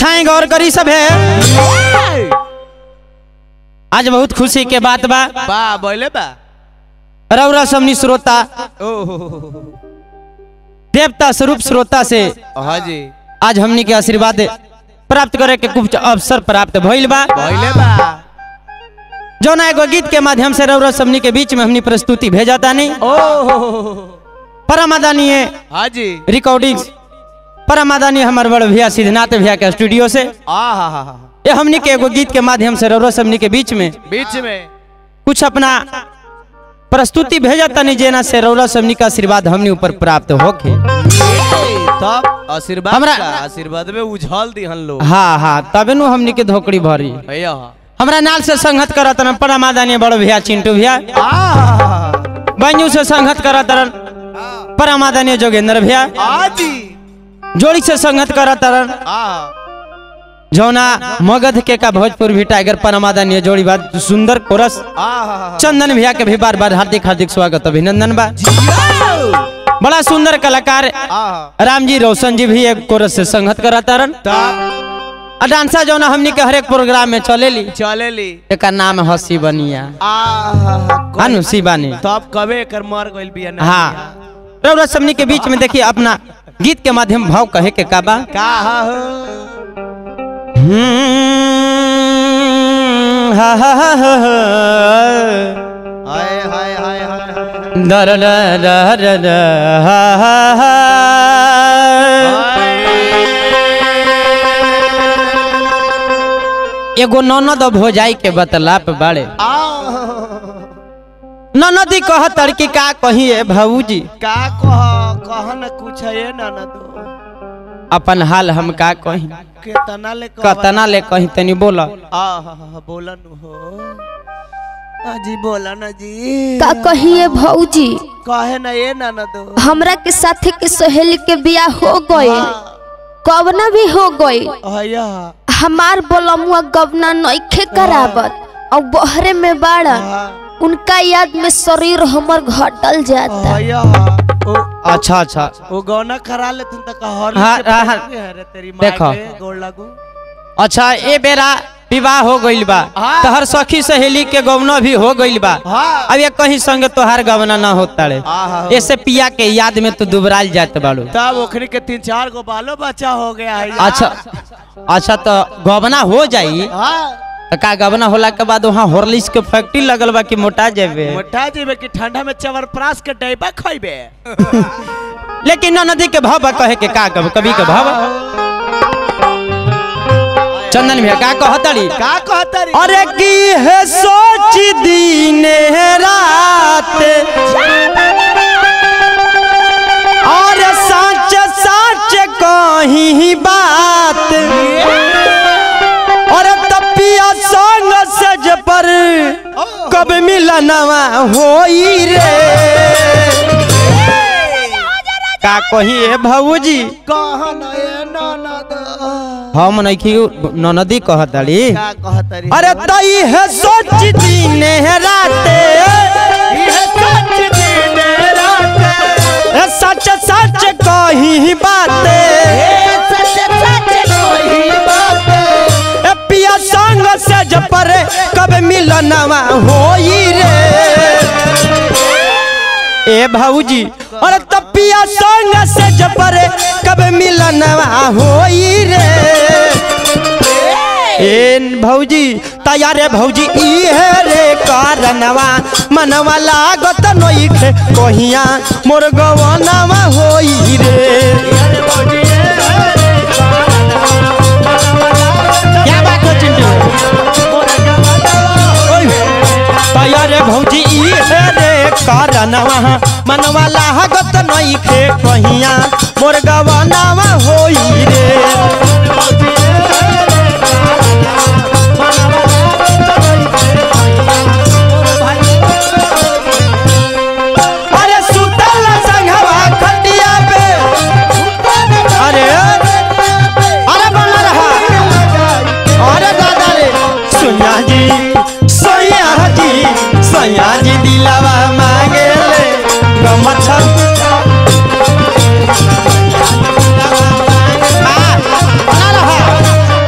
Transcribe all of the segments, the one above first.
अच्छा है गौर करी सब है आज बहुत खुशी के बात बा बा बोले बा रौरा समनी श्रोता ओहो देवता स्वरूप श्रोता से हाँ जी आज हमनी के आशीर्वाद प्राप्त करे के कुछ अवसर प्राप्त भइल बा बोले बा जो ना एगो गीत के माध्यम से रौरा समनी के बीच में हमनी प्रस्तुति भेजा तानी ओहो परमादानीय हाँ जी रिकॉर्डिंग परमादानी हमार बड़ भैया सिद्धनाथ भैया के स्टूडियो से आ हा हा हा ये हमनी के एगो गीत के माध्यम से रौरा समनी के बीच में बीच में कुछ अपना प्रस्तुति भेजा तनी जेना से रौरा समनी का आशीर्वाद हमनी ऊपर प्राप्त होके तब आशीर्वाद हमरा- का आशीर्वाद में उछाल दी हम लोग हाँ हाँ तबे नु हमनी के धोकड़ी भरी भैया हमरा नाल से संगत करत रन परमादानी बड़ भैया चिंटू भैया आ बंजू से संगत करत रन परमादानी जोगेंद्र भैया आ जी जोड़ी से संगत करत रन आ जौना मगध के का भोजपुर भी टाइगर परमादानी जोड़ी बात सुंदर कोरस आ हा हा चंदन भैया के भी बार बार हार्दिक हार्दिक स्वागत अभिनंदन बा बड़ा सुंदर कलाकार आ राम जी रोशन जी भी एक कोरस से संगत करता रन तब आ डांसा जौना हमनी के हर एक प्रोग्राम में चलेली चले ली एकर नाम है शिवनिया आ हा हा अनु शिवानी तब कबे कर मर गइल बिया ना हाँ रउरा समनी के बीच में देखिए अपना गीत के माध्यम भाव कहे के का बा का हा हो हम्म, हा, हा, हा, हा, हा। हाय हाय हाय हाय हाय दर र र र र, हा, हा, हा। एगो ननद भोजाई के बतलाप बाड़े आ ननदी कह तड़की का कहिए भाऊजी का कह कह न कुछ है ना ना दो अपन हाल हम का कही केतना ले कह कतना ले कही तनी बोला आ हा हा बोलन हो आ जी बोला ना जी का कहिए भौजी कहे ना ये ना ना दो हमरा के साथी के सहेली के बियाह हो गई कवना भी हो गई हया हमार बोलमुआ गवना नइखे करावत और बहरे में बाड़ा उनका याद में शरीर हमर घटल जाता हया ओ अच्छा अच्छा ओ गौना करा ले तुम तक हर हाँ, हाँ, हाँ। अरे तेरी माँ देखो। के गोड़ लागू अच्छा ए बेरा विवाह हो गइल बा हाँ। तहर सखी सहेली के गवना भी हो गइल बा हाँ अब ये कहीं संग तोहार गवना ना होता रे आहा। ऐसे पिया के याद में तू दुबराल जात बाड़ू तब ओखरी के तीन चार गो बालो बच्चा हो गया है अच्छा अच्छा तो गवना हो जाई हाँ तो का गवना होला के बाद वहाँ हॉर्लिक्स के फैक्ट्री लगल बा कि मोटा जेबे मोटा जीवे की ठंडा में चवर प्रास के डैबा खइबे लेकिन नदी के भाव बा कहे के का कब कभी के भाव चंदन भैया का कहतड़ी का कहता रे अरे की है सोच दिन रात और सच सच कही बात और तपिया संग सज पर कब मिलनवा होई रे का कही है भाऊजी कहा ना ये नाना दो हम नइखी ननदी कहतड़ी का कहता रे अरे तई है सोच दिन राते ये सच दिन रात ए सच सच कही बाते सच सच कोई बात ए पिया संग से जपर कब मिलनवा होई रे ए भाऊजी अरे तपिया संग से जपर कब मिलनवा होई रे ए भौजी तैयारे भौजी ई है रे कारणवा मनवा लागत नइखे कहिया मोर गवनवा होई रे क्या बात है चिंटू ओए, तैयारे भौजी ई है रे कारणवा मनवा लागत नइखे कहिया मोर गवनवा होई रे अरे सुतल संघवा खटिया पे अरे अरे बना रहा अरे दादा रे सोनिया जी सोनिया जी सोनिया जी दिलावा मांगे ले गमछा आ, बना रहा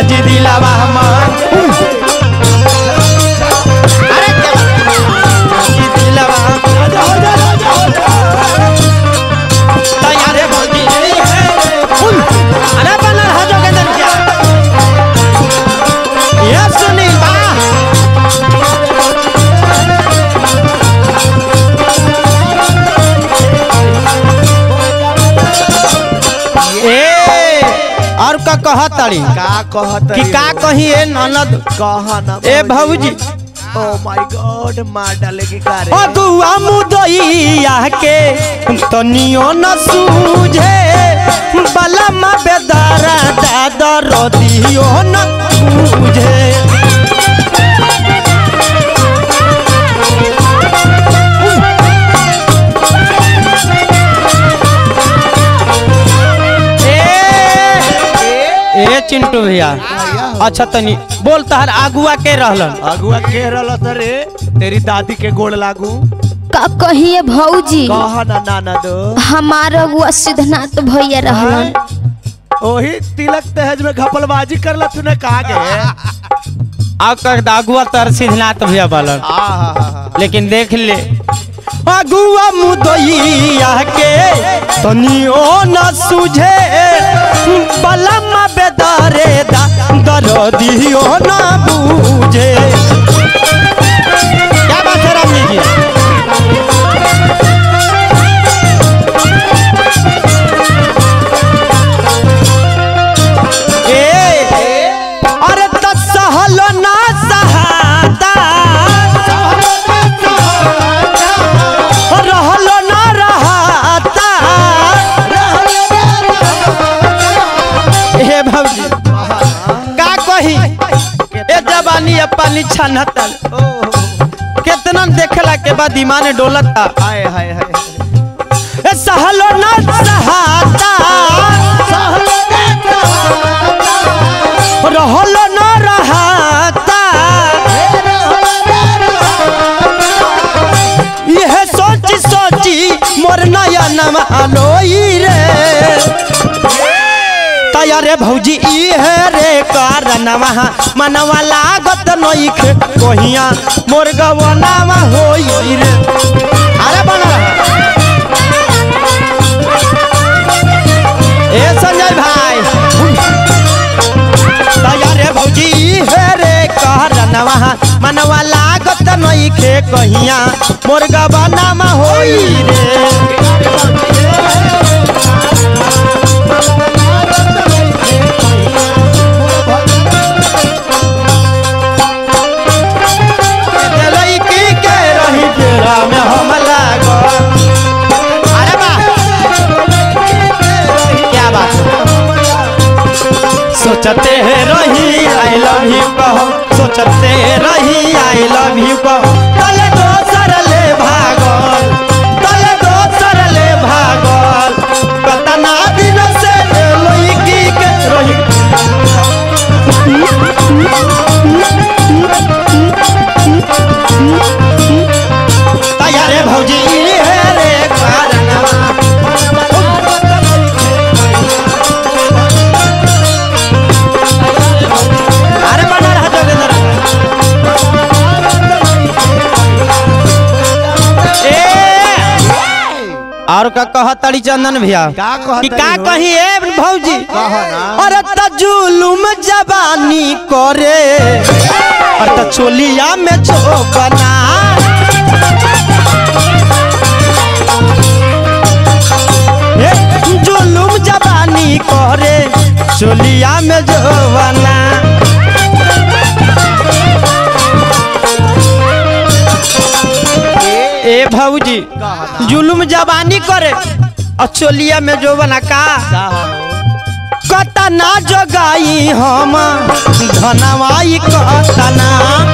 भौजी दिलावा हमार अरे क्या बात? भौजी दिलावा तैयार है भौजी उन, अरे बनल है जोगेंद्र क्या ये सुनील बा ए और का कहत ताड़ी का कहत कि का कही ए ननद कहा ना ए भौजी ओ माय गॉड मार डालेगी का रे अगुआ मुदैया के तनियो न सूझे बलम बेदारा दादा रदियो न सूझे ए ए चिंटू भैया अच्छा तनी बोल तहर आगुआ के रहलन अगुआ के रहल रे तेरी दादी के गोड़ लागू का कहिए भौजी कहा ना नाना दो हमार अगुआ सिद्धनाथ भैया रहलन ओही तिलक दहेज में घपलबाजी करला तूने कहा के आ कर आगुआ तर सिद्धनाथ भैया बालन आ हा हा हा लेकिन देख ले अगुआ मुदैया के तनियो न सूझे बलम बेदारे दा दरदियो न बूझे क्या बात है रामजी जी ए अरे त सहलो ना सहाता रहलो ना रहता हे भौजी का कही ए जवानी अब पानी छनतल केतना देखला के बाद ईमान डोलता हाय हाय हाय ए सहलो ना सहाता रहलो ना रहता यह सोची सोची मोर नया नमालोई रे तैयारे भौजी इहे रे कारणवा मनवा लागत नइखे कहिया मोर गवनावा होई रे अरे बना ए संजय भाई तैयारे भौजी इहे रे कारणवा मनवा लागत नइखे कहिया मोर गवनावा होई रे लड़की के रही डेरा में हम लागल अरे वाह क्या बात सोचते रही आई लव यू कहो सोचते रही आई लव यू कहो तले दोसर ले भागल तले दोसर ले भागल कतना दिन से लड़की के रही तैयारे भौजी हे रे कारणवा अरे बना रहा जोगेंद्र ए और का कह तड़ी चंदन भैया का कहत कि का रही हो? कही ए भौजी कहा ना अरे त जुलुम जवानी करे और त चोलिया में चोपना ए, जुलुम जवानी करे चोलिया में जोवना ए भौजी जुलुम जवानी करे और चोलिया में जोवना का कतना जगाई हम धनवाई कतना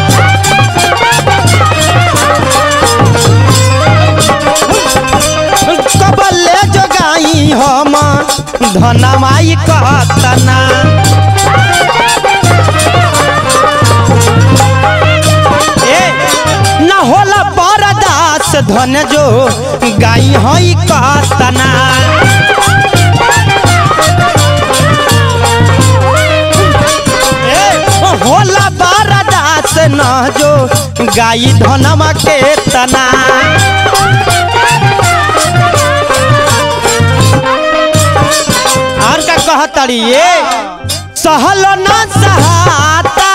कबले जगाई हम धनवाई कतना ए न होला बरदास धन जो गाई हई कतना ए न जो गाई धनमा के तना और का कहतड़ी ये सहल न सहाता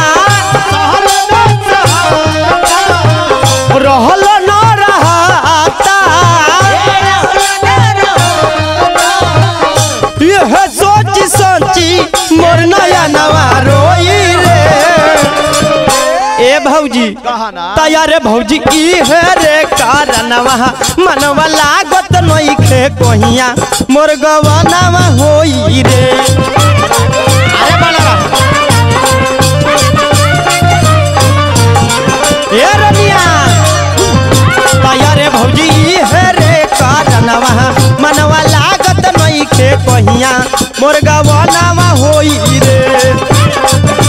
रहल न रहता यह सोच सोची मोर नया नवा रोई रे ए भौजी कहा ना तैयार भौजी की है रे कारणवा मनवा लागत नई खे कोहिया मोर गवनावा होई रे अरे बड़ा ए रनिया तैयार भौजी ई है रे कारणवा मनवा लागत नई खे कोहिया मोर गवनावा होई रे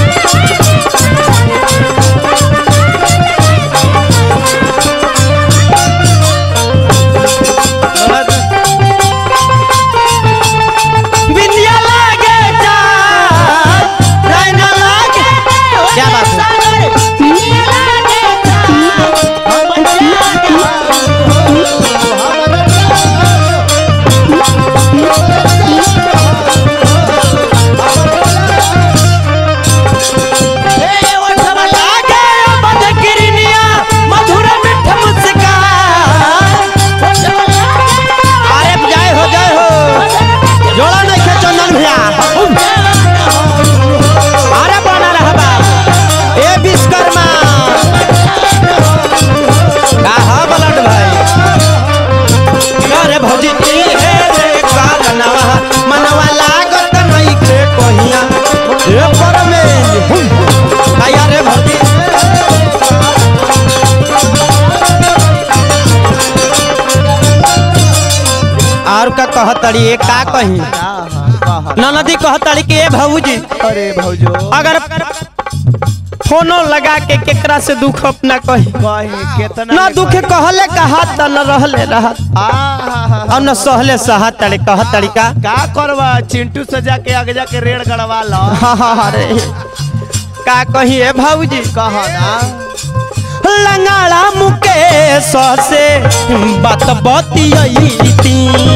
बिंदिया लागे जान राइना लागे क्या बात है लागे बद गिरनिया मधुर मिठ मुस्कान अरे जय हो जय हो जोड़ा नहीं खे चंदन भैया अरे बना रहबा ए विश्वकर्मा का हा बलट भाई अरे भौजी ई हे रे कालनवा मनवा लागत नहीं खे कोहिया ए परमेन आया रे भौजी और का कहतड़ी ए का कही कहा ननदी कहतड़ी के ए भौजी अरे भौजो अगर फोनो लगा के केकरा से दुख अपना कही कहे कितना न दुख कहले कहा त न रहले रहत आहा और न सहले सहा तड़े कह तड़िका का करवा चिंटू सजा के आगे जाके रेड़ गड़वा लो हाँ हाँ अरे का कही ए भौजी कहा ना लंगाड़ा मुकेश से बात बतियती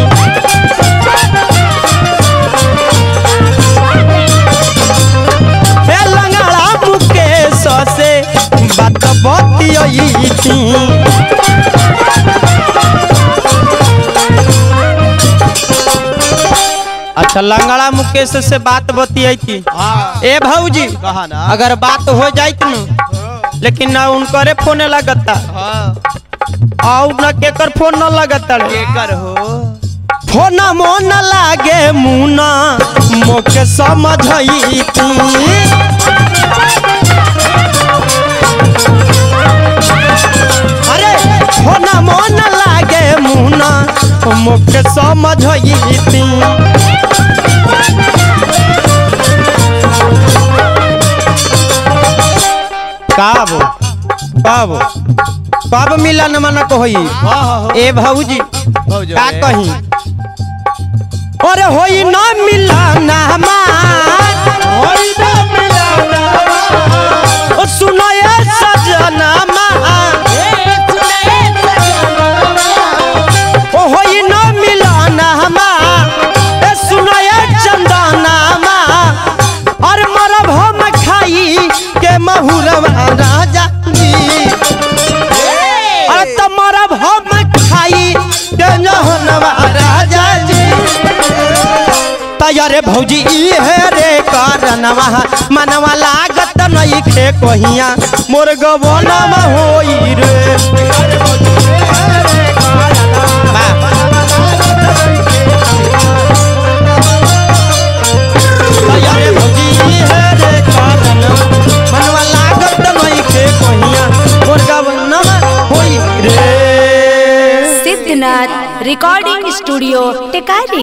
ए लंगाड़ा मुकेश से बात बतियती अच्छा लंगड़ा मुकेश से बात बतियती हाँ ए भौजी कहा ना अगर बात हो जाइत न लेकिन ना उनकरे फोन लगता हाँ और न केकर फोन न लगता रे केकर हो फोन मोन लागे मुना मोके समझैती अरे फोन मोन लागे मुना मोके समझैती काबो काबो कब मिलन मन कोई हाँ हाँ हाँ ए भौजी भौजो का रे। कही अरे होई ना मिलन हमार होई ना मिलाना ओ सुनो ये सजनमा ओ होई ना मिलन हमार ए सुनो ये चंदनमा और मरब हम खाई के महुरवा राजा जी अरे तुम्हारा हम खाई के जहनवा राजा जी तैयारे भौजी ई है रे कारणवा मनवा लागत नहीं खे कोहिया मोर गवनवा होई रे तैयारे भौजी ई है रे कारणवा मनवा लागत नहीं खे कोहिया मोर गवनवा होई रे सिद्धनाथ रिकॉर्डिंग स्टूडियो टेकारी